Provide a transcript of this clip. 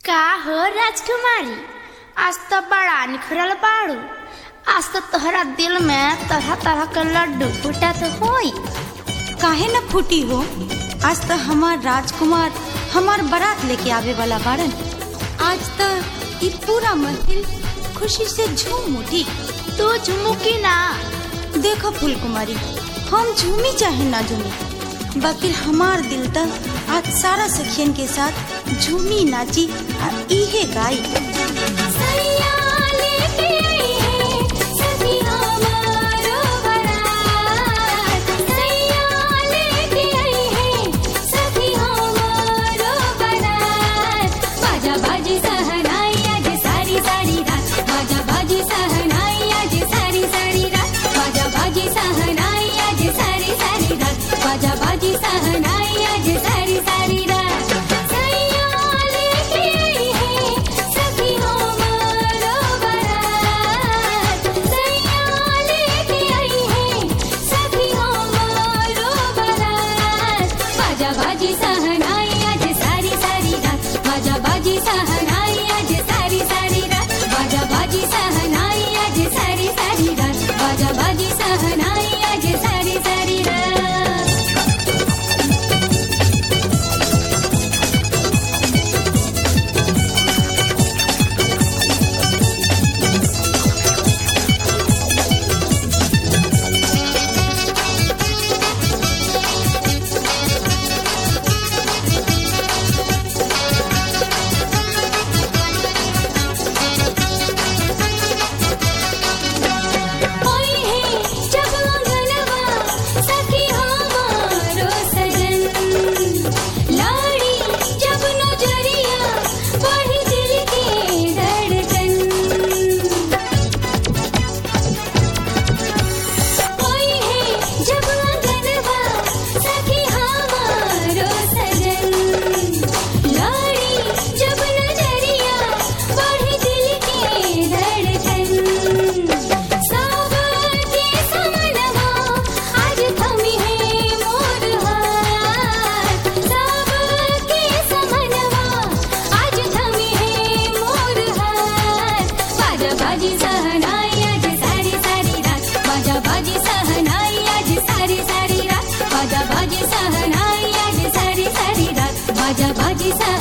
का हो राजकुमारी आज तो बड़ा निखरल बाड़ू आज तो तोहरा दिल में तरह तरह के लड्डू फूटा तो होई काहे न फूटी हो आज तो हमार राजकुमार हमार बारात लेके आवे वाला बाड़न आज तो ई पूरा महफिल खुशी से झूम उठी तू झुमुकी ना देखो फूल कुमारी हम झूमी चाहे ना झूमी बाकी हमार दिल तक आज सारा सखियन के साथ झूमी नाची आ इहे गाई बाजा बाजी सहनाई आज सारी सारी रात सैया लेके आई है सखी हमारो बारात सैया लेके आई है सखी हमारो बारात बाजा बाजी सहनाई आज सारी सारी रात बाजा बाजी सहनाई आज सारी सारी रात बाजा बाजी सहनाई आज सारी सारी रात बाजा बाजी सहनाई आज सारी सारी रात ओई है जब अंगनवा सखी हमारो सजन लाड़ी जब नजरिया बढ़ी दिल के धड़कन ओई है जब अंगनवा सखी हमारो सजन लाड़ी जब नजरिया बढ़ी दिल के धड़कन सब के समनवा आज थमी है मोर हाथ सब के समनवा आज थमी है मोर हाथ बाजा बाजी सहनाई आज सारी सारी रात बाजा बाजी सहनाई आज सारी सारी रात बाजा बाजी सहनाई आज सारी सारी रात बाजा बाजी सह